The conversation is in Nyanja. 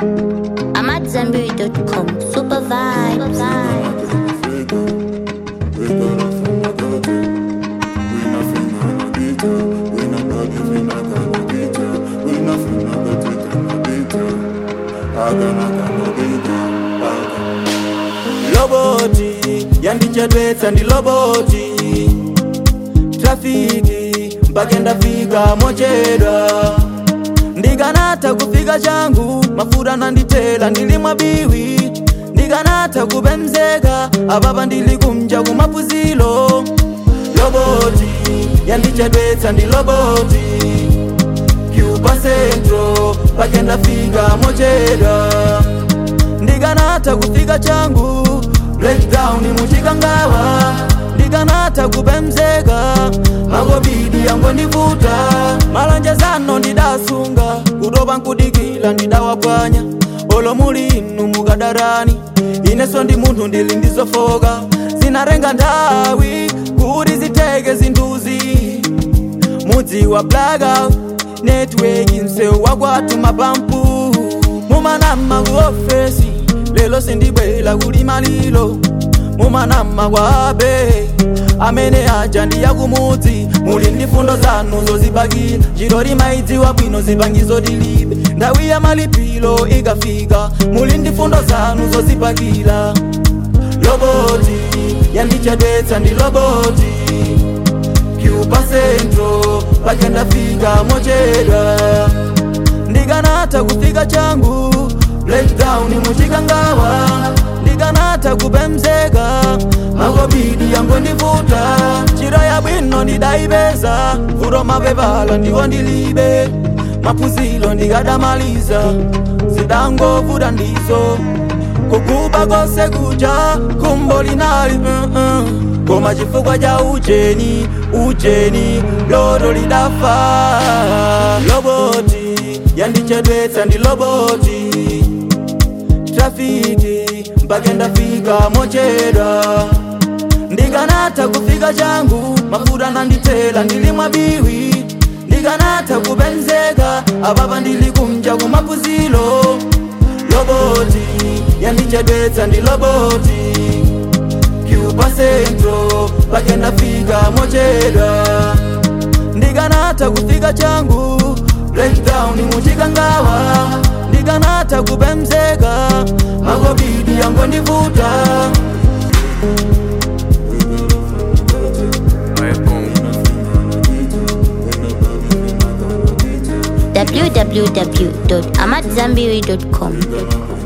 I'm at Zenberry.com. Super vibes. loboti yandichedwetsa ndi loboti trafiki mpaka ndafika mochedwa ndikanatha kufika changu mafuta nanditela ndili mwabiwi ndikanatha kupemzeka apapa ndili kumja kumapuzilo loboti yandichedwetsa ndi loboti cuba centro mpaka ndafika mochedwa ndikanatha kufika changu breakdown muchikangawa ndikanatha kupemzeka makobidi yangondivuta malanjezano ndidasunga kutopa nkudikila ndidawapwanya olo muli inu mukadarani ineso ndi munthu ndili ndizofoka zinarenga nthawi kuti ziteke zinthuzi mudzi wa blackout network msewu wakwathu mapampu mumanama ku ofesi lelo sindibwela kuli malilo mumanama kwabe amene aja ndiya kumudzi muli ndi fundo zanu zozibakira chiro limaidziwa bwino zipangizo tilibe ndawi ya malipiro ikafika muli ndi fundo zanu zozibakira loboti yandichedwetsa ndi loboti cuba centro pake ndafika mochedwa ndikanatha kufika changu breakdown muchikangawa ndikanatha kupemzeka makobidi yangondivuta chiro yabwino ndidayipeza vuto mapepala ndiwo ndilibe maphunziro ndikadamaliza zidangovuta ndizo kukuba kose kuja kumbo linali uh -uh. koma chifukwa cha ujeni ujeni loro lidafa loboti yandichedwetsa ndi loboti trafiki mpaka ndafika mochedwa ndikanatha kufika changu mafuta nanditela ndili mwabiwi ndikanatha kupemzeka apapa ndili kumja kumapuzilo loboti yandichedwetsa ndi loboti cuba centro pake ndafika mochedwa ndikanatha kufika changu breakdown muchikangawa ndikanatha kupemzeka makobidi yangondivuta www.amatzambiri.com.